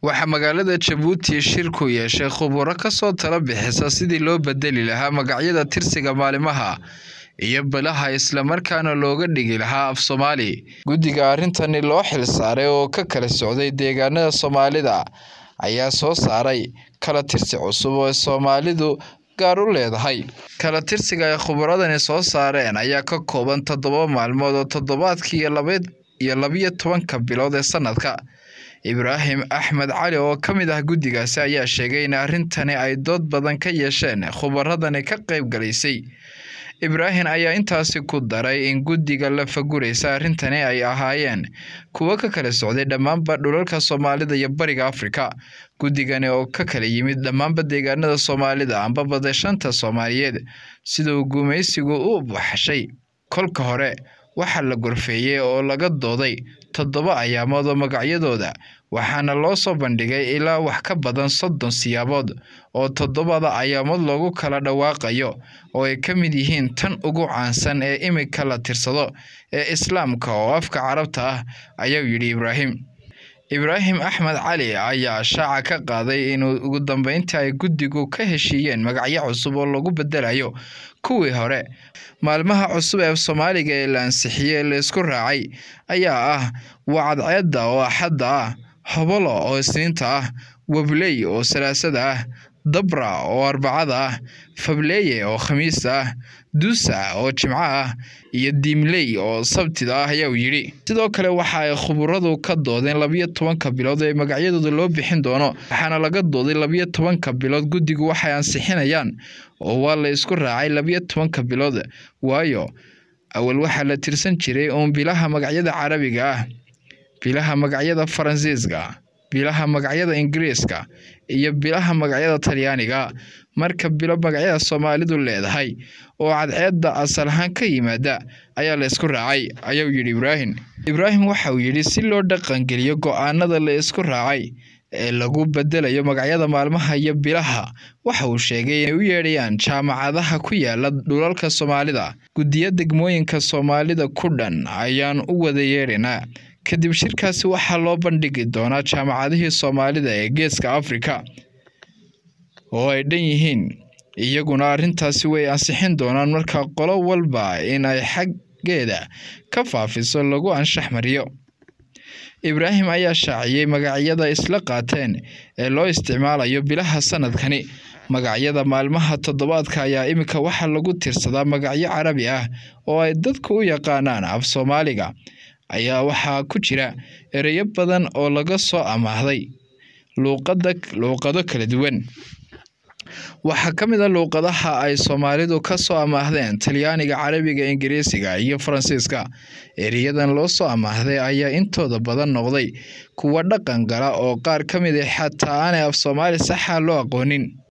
waxaa magaalada jabuuti shir ku yeeshay khuburo kasoo tala bixisa sidii loo bedeli lahaa magacyada tirsiga maalimaha iyo bilaha islamarkaana looga dhigi lahaa af soomaali guddiga arrintani loo xil saaray oo ka kala socday deegaanada soomaalida ayaa soo saaray kala tirsi cusub oo soomaalidu gaar u leedahay kala tirsiga ay khuburadani soo saareen ayaa ka kooban toddoba maalmood oo toddobaadkii iyo labiyo tobanka bilood ee sanadka ibraahim axmed cali oo ka mid ah guddigaasi ayaa sheegay in arrintani ay dood badan ka yeesheen khubaradani ka qayb galaysay ibraahim ayaa intaasi ku daray in guddiga la faguraysa arrintani ay ahaayeen kuwo ka kala socday dhammaanba dhulalka soomaalida iyo bariga afrika guddigani oo ka kala yimid dhammaanba deegaanada soomaalida amba badashanta soomaaliyeed siduu gumaysigu u baxshay kolka hore waxaa la gorfeeyey oo laga dooday toddoba ayaamood oo magacyadooda waxaana loo soo bandhigay ilaa wax ka badan soddon siyaabood oo toddobada ayaamood loogu kala dhawaaqayo oo ay ka mid yihiin tan ugu caansan ee imika la tirsado ee islaamka oo afka carabta ah ayuu yidhi ibraahim ibraahim axmed cali ayaa shaaca ka qaaday inuu ugu dambeyntii ay guddigu ka heshiiyeen magacyo cusub oo lagu bedelayo kuwii hore maalmaha cusub ee soomaaliga ee la ansixiyey laysku raacay ayaa ah wacadceedda oo axadda ah hobolo oo isniinta ah webley oo salaasada ah dabra oo arbacada ah fableeye oo khamiista ah duusa oo jimco ah iyo diimley oo sabtida ah ayaa yidhi sidoo kale waxa ay khuburadu ka doodeen labiyo tobanka bilood ee magacyadooda loo bixin doono waxaana laga dooday labiyo tobanka bilood guddigu waxay ansixinayaan oo waa la isku raacay labiyo tobanka bilood waayo awal waxaa la tirsan jiray uun bilaha magacyada carabiga ah bilaha magacyada faransiiska bilaha magacyada ingiriiska iyo bilaha magacyada talyaaniga marka bilo magacyada soomaalidu leedahay oo cadceedda asal ahaan ka yimaada ayaa la isku raacay ayuu yidhi ibraahim ibraahim waxa uu yidhi si loo dhaqangeliyo go-aanada la isku raacay ee lagu bedelayo magacyada maalmaha iyo bilaha waxa uu sheegay inay u yeedhayaan jaamacadaha ku yaala dhulalka soomaalida guddiyo degmooyinka soomaalida ku dhan ayaan u wada yeedhaynaa kadib shirkaasi waxaa loo bandhigi doonaa jaamacadihii soomaalida ee geeska afrika oo ay dhan yihiin iyaguna arrintaasi way ansixin doonaan marka qolo walba in ay xaggeeda ka faafiso lagu anshax mariyo ibraahim ayaa shaaciyey magacyada isla qaateen ee loo isticmaalayo bilaha sanadkani magacyada maalmaha toddobaadka ayaa iminka waxaa lagu tirsadaa magacyo carabi ah oo ay dadku u yaqaanaan af soomaaliga ayaa waxaa ku jira ereyo badan oo laga soo amaahday luuqada luuqado kala duwan waxaa ka mid a luuqadaha ay soomaalidu ka soo amaahdeen talyaaniga carabiga ingiriisiga iyo faransiiska ereyadan loo soo amaahday ayaa intooda badan noqday kuwa dhaqan gala oo qaar ka mid a xataa aanay af soomaali saxa loo aqoonin